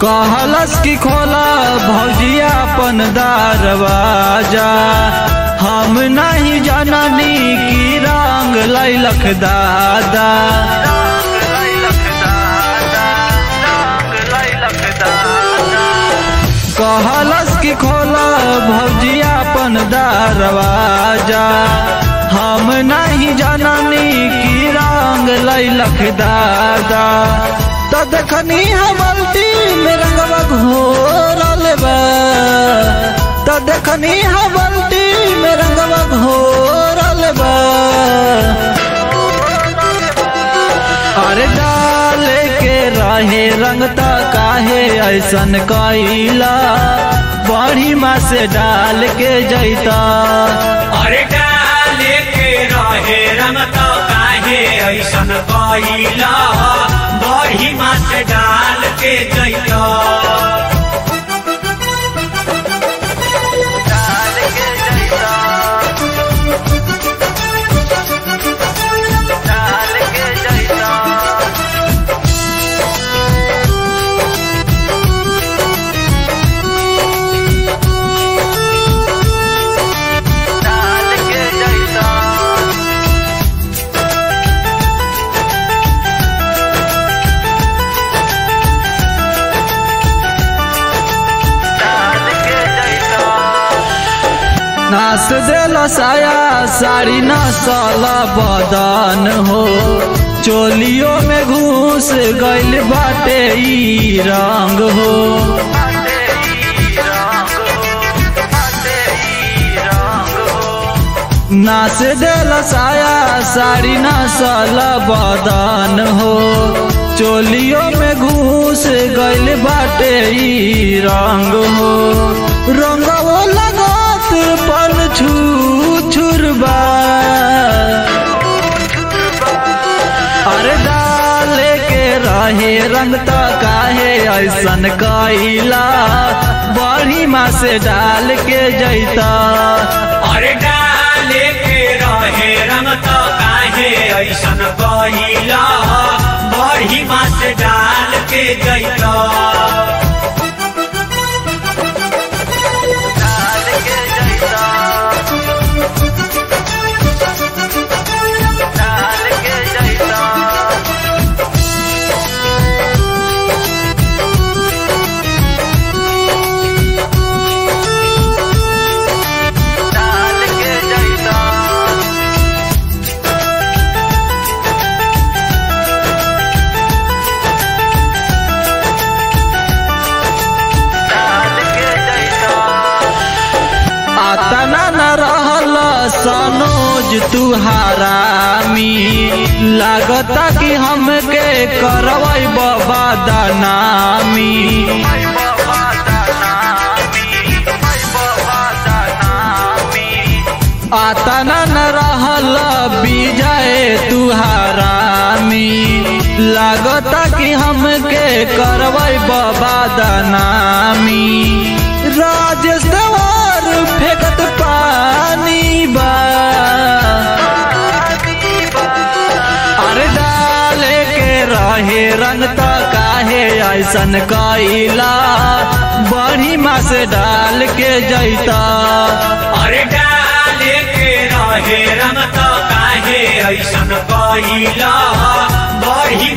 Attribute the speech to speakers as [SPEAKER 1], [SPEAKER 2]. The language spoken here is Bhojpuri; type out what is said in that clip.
[SPEAKER 1] कहलस की खोला भौजिया अपन दरवाजा हम नहीं जाननी की रंग लैलख दादा कहलस की खोला भौजिया अपन दरवाजा हम नहीं जाननी की रंग लैलख दादा तो देखनी हमल्टी में रंगवा घोरल बा तो देखनी हमल्टी में रंगवा घोरल बा अरे डाले के रहे रंगता काहे ऐसन कैला बड़ी माँ से डाल के जैता
[SPEAKER 2] अरे डाले के रहे रंग तो काहे ऐसन कइला बड़ी मास डाल के जइतो
[SPEAKER 1] नास देल साया साड़ी नसल बदन हो चोलियों में घुस गइल बाटे ई रंग हो नास देल साया साड़ी नसल बदन हो चोलियों में घुस गइल बाटे ई रंग हो रंगवो लगत पन छू छुरबा अरे डाले के रहे रंग तो काहे ऐसन कैला बड़ी माँ से डाल के जैता
[SPEAKER 2] अरे डाले के रहे रंग तो काहे ऐसन कइला बड़ी मास डाल के जइतो
[SPEAKER 1] आतना न रहल सनोज तुहारामी लागता कि हमके करवै बाबा दनामी आतना न रहल विजय तुहारामी लागता कि हमके करवै बाबा दनामी राजेश देवर फेंकत पानी बा अरे डाले के रहे रंग तो काहे ऐसन कैला बड़ी माँ से डाल के जैता
[SPEAKER 2] अरे डाले के रहे रंग तो काहे ऐसन कइला बड़ी